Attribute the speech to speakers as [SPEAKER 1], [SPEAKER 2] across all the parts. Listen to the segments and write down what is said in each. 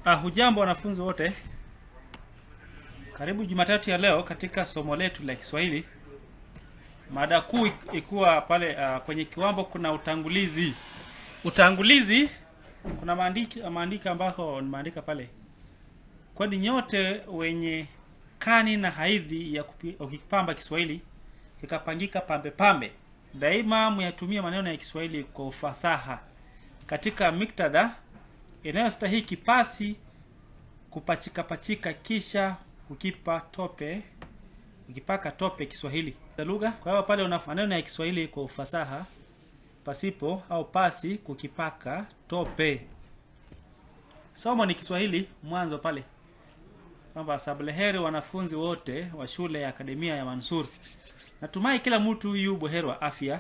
[SPEAKER 1] Ah, hujambo wanafunzi wote, karibu Jumatatu ya leo katika somo letu la Kiswahili. Mada kuu ik- ikuwa pale ah, kwenye kiwambo kuna utangulizi. Utangulizi kuna maandiki maandiko ambako nimeandika pale, kwani nyote wenye kani na haidhi ya kupi- ukipamba Kiswahili kikapangika pambe pambe, daima muyatumie maneno ya Kiswahili kwa ufasaha katika miktadha inayostahiki pasi kupachika pachika kisha ukipa tope ukipaka tope Kiswahili za lugha. Kwa hiyo pale una maneno ya Kiswahili kwa ufasaha pasipo au pasi kukipaka tope. Somo ni Kiswahili mwanzo pale kwamba sableheri wanafunzi wote wa shule ya akademia ya Mansur. Natumai kila mtu yu buheri wa afya.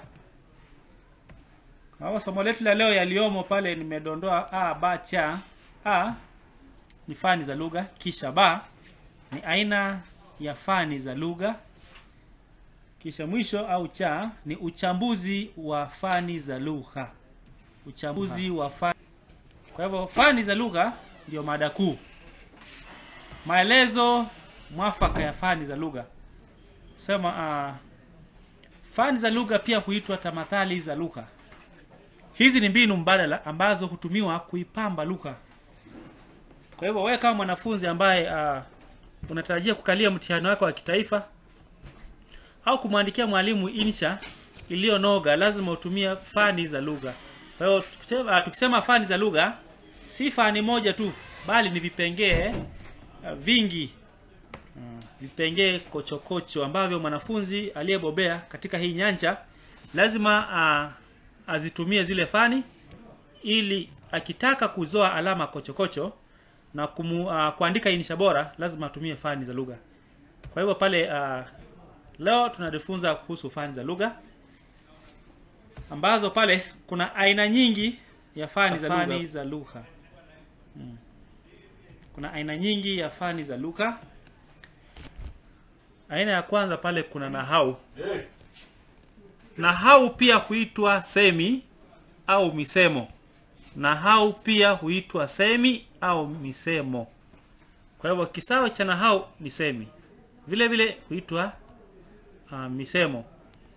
[SPEAKER 1] Kwa somo letu la leo yaliyomo pale nimedondoa a ba cha. A ni fani za lugha, kisha ba ni aina ya fani za lugha, kisha mwisho au cha ni uchambuzi wa fani za lugha. Uchambuzi wa fani. Kwa hivyo fani za lugha ndio mada kuu. Maelezo mwafaka ya fani za lugha. Sema uh, fani za lugha pia huitwa tamathali za lugha. Hizi ni mbinu mbadala ambazo hutumiwa kuipamba lugha. Kwa hivyo wewe kama mwanafunzi ambaye uh, unatarajia kukalia mtihani wako wa kitaifa au kumwandikia mwalimu insha iliyonoga, lazima utumie fani za lugha. Kwa hiyo tukisema, uh, tukisema fani za lugha si fani moja tu, bali ni vipengee uh, vingi uh, vipengee kochokocho ambavyo mwanafunzi aliyebobea katika hii nyanja lazima uh, azitumie zile fani ili akitaka kuzoa alama kochokocho na kumu, uh, kuandika insha bora lazima atumie fani za lugha. Kwa hivyo pale uh, leo tunajifunza kuhusu fani za lugha ambazo pale kuna aina nyingi ya fani za fani lugha. za lugha. Hmm. Kuna aina nyingi ya fani za lugha. Aina ya kwanza pale kuna nahau. Nahau pia huitwa semi au misemo. Nahau pia huitwa semi au misemo. Kwa hivyo kisawa cha nahau ni semi, vile vile huitwa uh, misemo.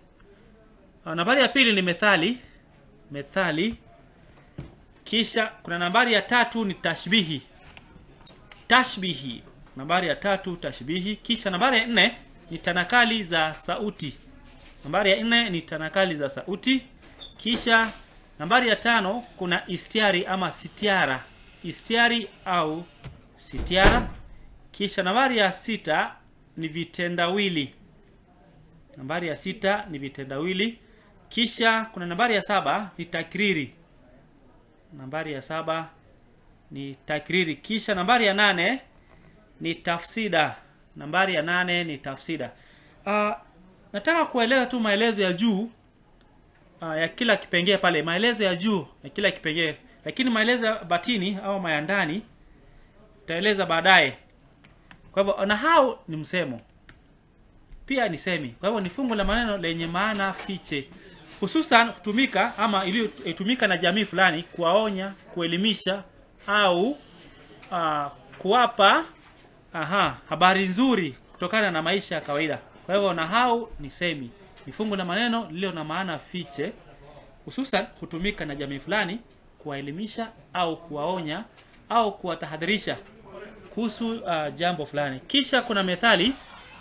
[SPEAKER 1] Uh, nambari ya pili ni methali, methali. Kisha kuna nambari ya tatu ni tashbihi, tashbihi. Nambari ya tatu tashbihi. Kisha nambari ya nne ni tanakali za sauti. Nambari ya nne ni tanakali za sauti. Kisha nambari ya tano kuna istiari ama sitiara, istiari au sitiara. Kisha nambari ya sita ni vitendawili, nambari ya sita ni vitendawili. Kisha kuna nambari ya saba ni takriri, nambari ya saba ni takriri. Kisha nambari ya nane ni tafsida, nambari ya nane ni tafsida. Uh, nataka kueleza tu maelezo ya juu uh, ya kila kipengee pale, maelezo ya juu ya kila kipengee, lakini maelezo ya batini au mayandani taeleza baadaye. Kwa hivyo nahau ni msemo, pia ni semi. Kwa hivyo ni fungu la maneno lenye maana fiche, hususan hutumika ama iliyotumika na jamii fulani kuwaonya, kuelimisha au uh, kuwapa aha, habari nzuri kutokana na maisha ya kawaida. Kwa hivyo nahau ni semi, ni fungu la maneno lililo na maana fiche, hususan hutumika na jamii fulani kuwaelimisha au kuwaonya au kuwatahadharisha kuhusu uh, jambo fulani. Kisha kuna methali.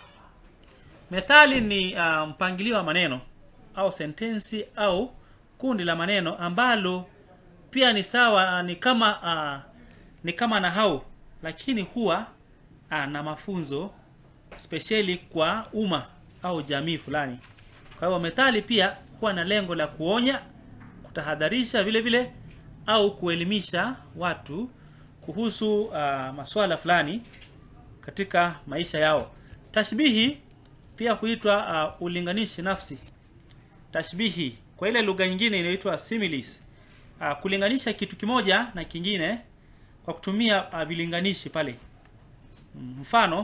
[SPEAKER 1] Methali ni uh, mpangilio wa maneno au sentensi au kundi la maneno ambalo pia ni sawa, ni kama uh, ni kama nahau, lakini huwa uh, na mafunzo spesheli kwa umma au jamii fulani. Kwa hivyo methali pia huwa na lengo la kuonya, kutahadharisha vile vile au kuelimisha watu kuhusu uh, masuala fulani katika maisha yao. Tashbihi pia huitwa uh, ulinganishi nafsi. Tashbihi kwa ile lugha nyingine inaitwa similes. Uh, kulinganisha kitu kimoja na kingine kwa kutumia uh, vilinganishi pale. Mfano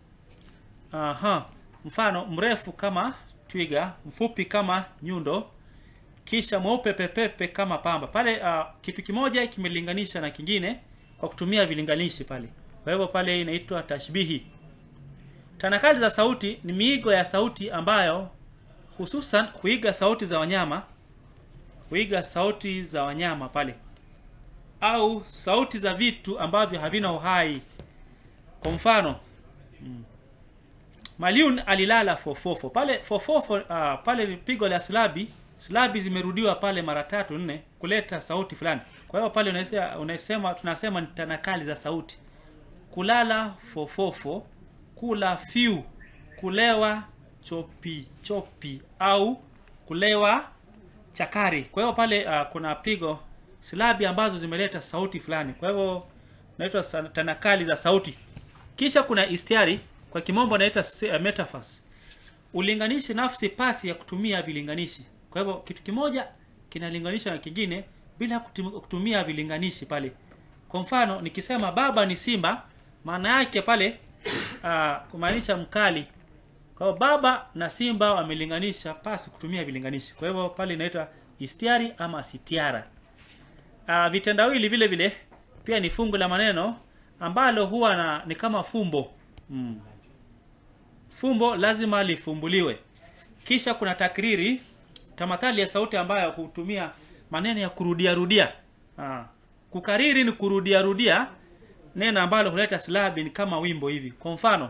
[SPEAKER 1] aha, mfano mrefu kama twiga, mfupi kama nyundo, kisha mweupe pepepe kama pamba. Pale uh, kitu kimoja kimelinganisha na kingine kwa kutumia vilinganishi pale kwa hivyo pale inaitwa tashbihi tanakali za sauti ni miigo ya sauti ambayo hususan huiga sauti za wanyama huiga sauti za wanyama pale au sauti za vitu ambavyo havina uhai kwa mfano mm, maliun alilala fofofo pale fofofo uh, pale ni pigo la slabi slabi zimerudiwa pale mara tatu nne kuleta sauti fulani kwa hiyo pale unasema, unasema tunasema ni tanakali za sauti kulala fofofo kula fiu kulewa chopi chopi au kulewa chakari kwa hiyo pale uh, kuna pigo silabi ambazo zimeleta sauti fulani kwa hivyo naitwa sa- tanakali za sauti kisha kuna istiari kwa kimombo naita uh, metaphors ulinganishi nafsi pasi ya kutumia vilinganishi kwa hivyo kitu kimoja kinalinganisha na kingine bila kutum- kutumia vilinganishi pale kwa mfano nikisema baba ni simba maana yake pale uh, kumaanisha mkali kwa hivyo baba na simba wamelinganisha pasi kutumia vilinganishi kwa hivyo pale inaitwa istiari ama sitiara uh, vitendawili vile vile pia ni fungu la maneno ambalo huwa na ni kama fumbo mm. fumbo lazima lifumbuliwe kisha kuna takriri tamathali ya sauti ambayo hutumia maneno ya kurudia rudia ah. kukariri ni kurudia rudia neno ambalo huleta silabi ni kama wimbo hivi kwa mfano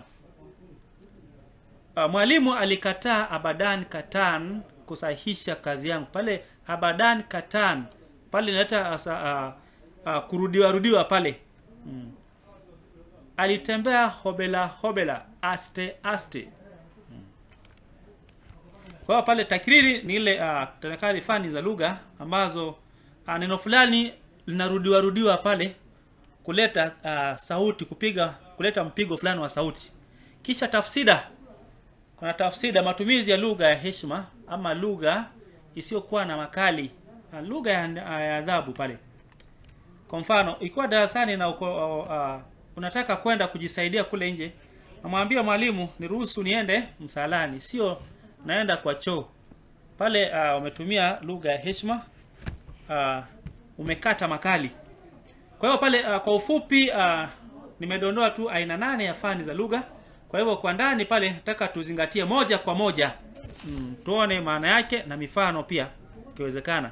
[SPEAKER 1] uh, mwalimu alikataa abadan katan kusahihisha kazi yangu pale abadan katan pale inaleta asa- uh, uh, kurudiwa rudiwa pale mm. alitembea hobela hobela aste aste kwa hiyo pale takriri ni ile uh, tanakali fani za lugha ambazo uh, neno fulani linarudiwa rudiwa pale kuleta uh, sauti kupiga kuleta mpigo fulani wa sauti kisha tafsida kuna tafsida matumizi ya lugha ya heshima ama lugha isiyokuwa na makali uh, lugha ya ya adhabu pale kwa mfano ikiwa darasani na uko, uh, unataka kwenda kujisaidia kule nje namwambia mwalimu niruhusu niende msalani sio naenda kwa choo pale uh, umetumia lugha ya heshima uh, umekata makali kwa hiyo pale uh, kwa ufupi uh, nimedondoa tu aina nane ya fani za lugha kwa hivyo kwa ndani pale nataka tuzingatie moja kwa moja mm, tuone maana yake na mifano pia ikiwezekana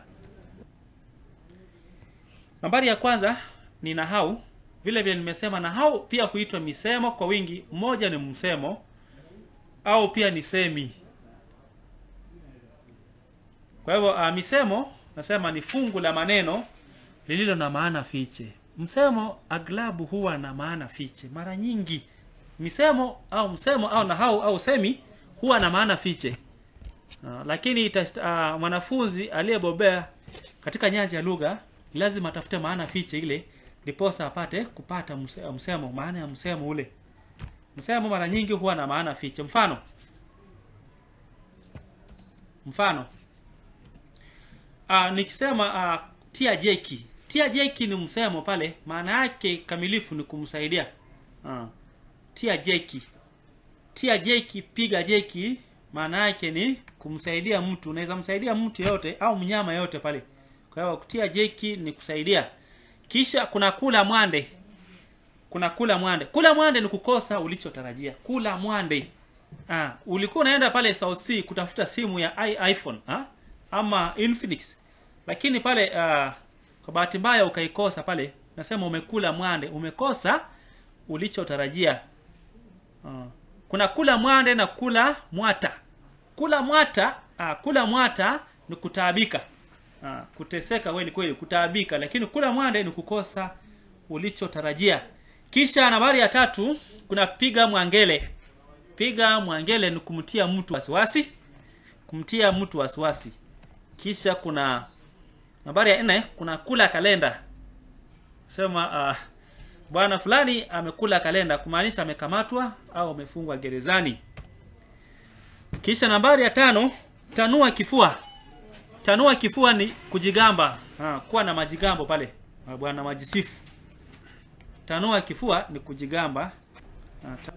[SPEAKER 1] nambari ya kwanza ni nahau vile vile nimesema nahau pia huitwa misemo kwa wingi mmoja ni msemo au pia ni semi kwa hivyo uh, misemo nasema ni fungu la maneno lililo na maana fiche msemo aglabu huwa na maana fiche mara nyingi misemo au msemo au nahau au semi huwa na maana fiche uh, lakini itast, uh, mwanafunzi aliyebobea katika nyanja ya lugha lazima atafute maana fiche ile ndiposa apate kupata mse- msemo maana ya msemo ule msemo mara nyingi huwa na maana fiche mfano mfano uh, nikisema uh, tia jeki tia jeki ni msemo pale maana yake kamilifu ni kumsaidia uh, tia jeki tia jeki piga jeki maana yake ni kumsaidia mtu unaweza msaidia mtu yote au mnyama yote pale kwa hiyo kutia jeki ni kusaidia kisha kuna kula mwande kuna kula mwande kula mwande ni kukosa ulichotarajia kula mwande ah, ulikuwa unaenda pale South Sea kutafuta simu ya i- iphone ah? ama infinix lakini pale uh, kwa bahati mbaya ukaikosa pale nasema umekula mwande umekosa ulichotarajia uh, kuna kula mwande na kula mwata kula mwata uh, kula mwata ni kutaabika uh, kuteseka kweli kweli kutaabika lakini kula mwande ni kukosa ulichotarajia kisha nambari ya tatu kuna piga mwangele piga mwangele ni kumtia mtu wasiwasi kumtia mtu wasiwasi kisha kuna nambari ya nne kuna kula kalenda sema uh, bwana fulani amekula kalenda kumaanisha amekamatwa au amefungwa gerezani kisha nambari ya tano tanua kifua tanua kifua ni kujigamba ha, kuwa na majigambo pale Ah, bwana majisifu tanua kifua ni kujigamba ha, ta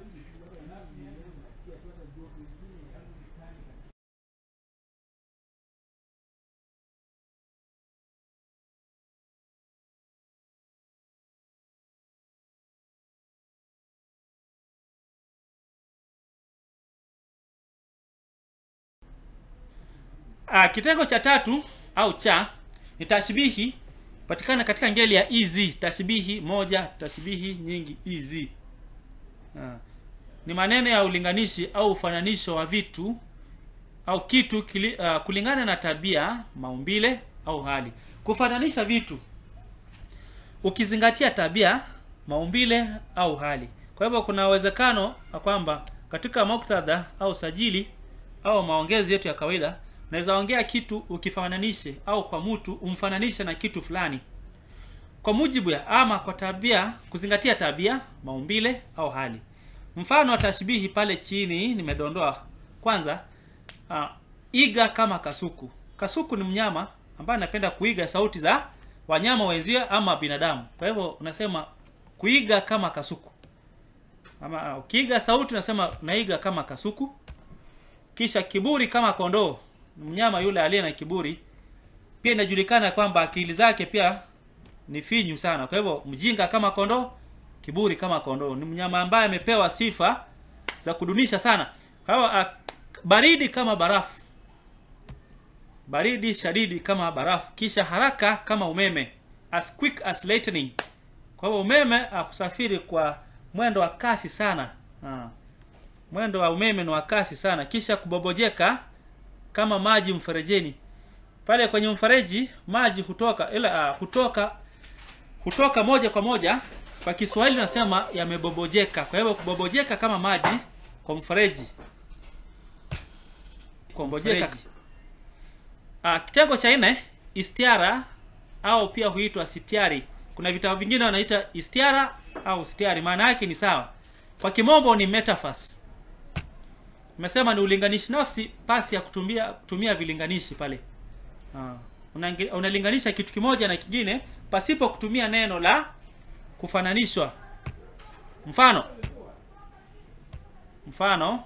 [SPEAKER 1] Ah, kitengo cha tatu au cha ni tashbihi patikana katika ngeli ya easy tashbihi moja tashbihi nyingi easy ah. ni maneno ya ulinganishi au ufananisho wa vitu au kitu kili, uh, kulingana na tabia maumbile au hali kufananisha vitu ukizingatia tabia maumbile au hali kwa hivyo kuna uwezekano wa kwamba katika muktadha au sajili au maongezi yetu ya kawaida unaweza ongea kitu ukifananishe au kwa mtu umfananishe na kitu fulani kwa mujibu ya ama kwa tabia kuzingatia tabia maumbile au hali mfano wa tashbihi pale chini nimedondoa kwanza uh, iga kama kasuku kasuku ni mnyama ambaye anapenda kuiga sauti za wanyama wenzie ama binadamu kwa hivyo unasema kuiga kama kasuku ama uh, ukiiga sauti unasema unaiga kama kasuku kisha kiburi kama kondoo mnyama yule aliye na kiburi pia inajulikana kwamba akili zake pia ni finyu sana kwa hivyo mjinga kama kondoo kiburi kama kondoo ni mnyama ambaye amepewa sifa za kudunisha sana kwa hivyo uh, baridi kama barafu baridi shadidi kama barafu kisha haraka kama umeme as quick as lightning kwa hivyo umeme akusafiri kwa mwendo wa kasi sana ha. mwendo wa umeme ni wa kasi sana kisha kubobojeka kama maji mferejeni pale kwenye mfereji maji hutoka ila uh, hutoka hutoka moja kwa moja kwa Kiswahili nasema yamebobojeka kwa hivyo kubobojeka kama maji kwa mfereji kubobojeka uh, kitengo cha nne istiara au pia huitwa sitiari kuna vitabu vingine wanaita istiara au stiari maana yake ni sawa kwa kimombo ni metaphors nimesema ni ulinganishi nafsi pasi ya kutumia kutumia vilinganishi pale uh, unalinganisha kitu kimoja na kingine pasipo kutumia neno la kufananishwa mfano mfano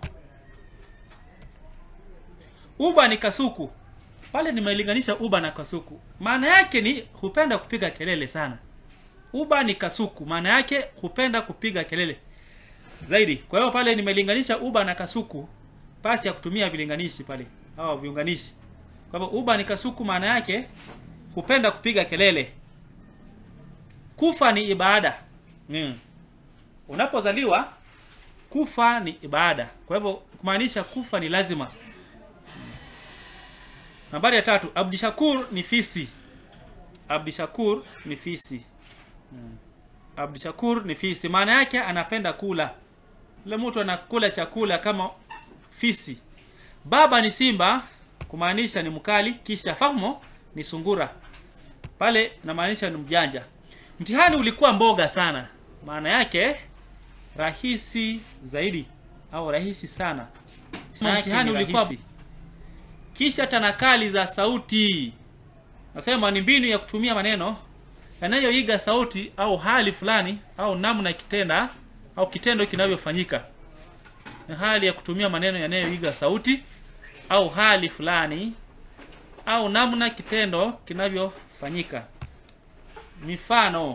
[SPEAKER 1] uba ni kasuku pale nimelinganisha uba na kasuku maana yake ni hupenda kupiga kelele sana uba ni kasuku maana yake hupenda kupiga kelele zaidi kwa hiyo pale nimelinganisha uba na kasuku pasi ya kutumia vilinganishi pale au viunganishi kwa hivyo uba ni kasuku maana yake hupenda kupiga kelele kufa ni ibada mm. unapozaliwa kufa ni ibada kwa hivyo kumaanisha kufa ni lazima nambari ya tatu abdishakur ni fisi abdishakur ni fisi hmm. abdishakur ni fisi maana yake anapenda kula yule mtu anakula chakula kama fisi baba ni simba kumaanisha ni mkali kisha fahmo ni sungura pale namaanisha ni mjanja mtihani ulikuwa mboga sana maana yake rahisi zaidi au rahisi sana mtihani ulikuwa rahisi. kisha tanakali za sauti nasema ni mbinu ya kutumia maneno yanayoiga sauti au hali fulani au namna kitenda au kitendo kinavyofanyika ni hali ya kutumia maneno yanayoiga sauti au hali fulani au namna kitendo kinavyofanyika mifano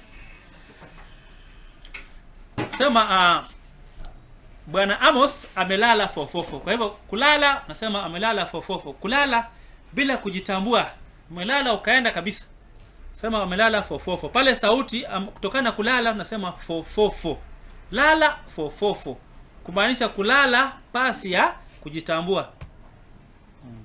[SPEAKER 1] sema uh, bwana amos amelala fofofo kwa hivyo kulala nasema amelala fofofo kulala bila kujitambua umelala ukaenda kabisa sema amelala fofofo pale sauti um, kutokana na kulala nasema fofofo lala fofofo kumaanisha kulala pasi ya kujitambua hmm.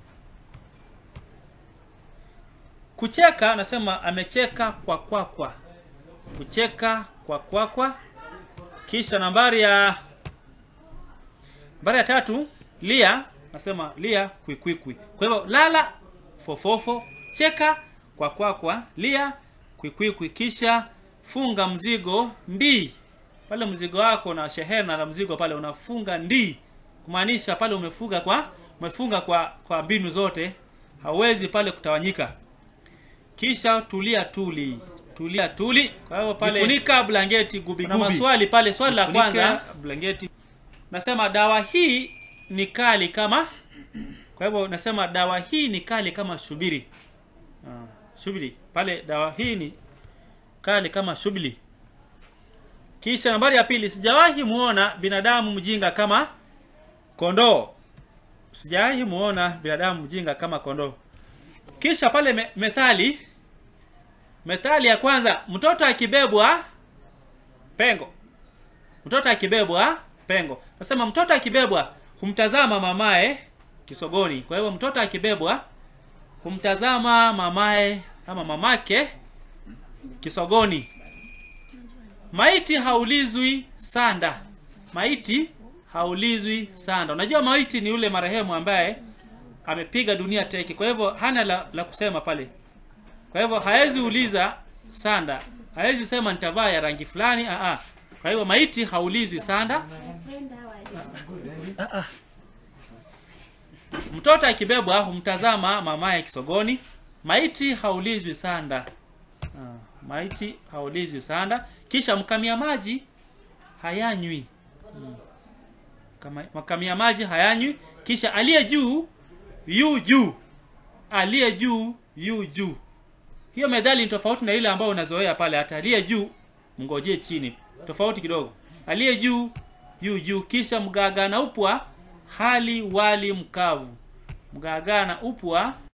[SPEAKER 1] kucheka nasema amecheka kwa kwakwa kwa. kucheka kwa kwakwa kwa. kisha nambari ya nambari ya tatu lia nasema lia kwikwikwi kwa hivyo lala fofofo cheka kwa kwakwa kwa. lia kwikwikwi kisha funga mzigo ndii pale mzigo wako na shehena na mzigo pale unafunga ndii kumaanisha pale umefunga kwa umefunga kwa kwa mbinu zote hauwezi pale kutawanyika kisha tulia tuli tulia tuli kwa hivyo pale jifunika blanketi gubi gubi. maswali pale swali la kwanza blanketi nasema dawa hii ni kali kama kwa hivyo nasema dawa hii ni kali kama shubiri ah, shubiri pale dawa hii ni kali kama shubiri kisha nambari ya pili sijawahi muona binadamu mjinga kama kondoo sijawahi muona binadamu mjinga kama kondoo kisha pale me, methali methali ya kwanza mtoto akibebwa pengo mtoto akibebwa pengo nasema mtoto akibebwa humtazama mamae kisogoni kwa hivyo mtoto akibebwa humtazama mamae ama mamake kisogoni maiti haulizwi sanda maiti haulizwi sanda unajua maiti ni yule marehemu ambaye amepiga dunia teke kwa hivyo hana la, la kusema pale kwa hivyo hawezi uliza sanda hawezi sema nitavaa ya rangi fulani aa kwa hivyo maiti haulizwi sanda mtoto akibebwa humtazama mamaye kisogoni maiti haulizwi sanda Ah, maiti haulizwi sanda kisha mkamia maji hayanywi Mm. Kama- makamia maji hayanywi kisha aliye juu yu juu aliye juu yu juu hiyo medhali ni tofauti na ile ambayo unazoea pale hata aliye juu mngojee chini tofauti kidogo aliye juu yu juu kisha mgaga na upwa hali wali mkavu mgaga na upwa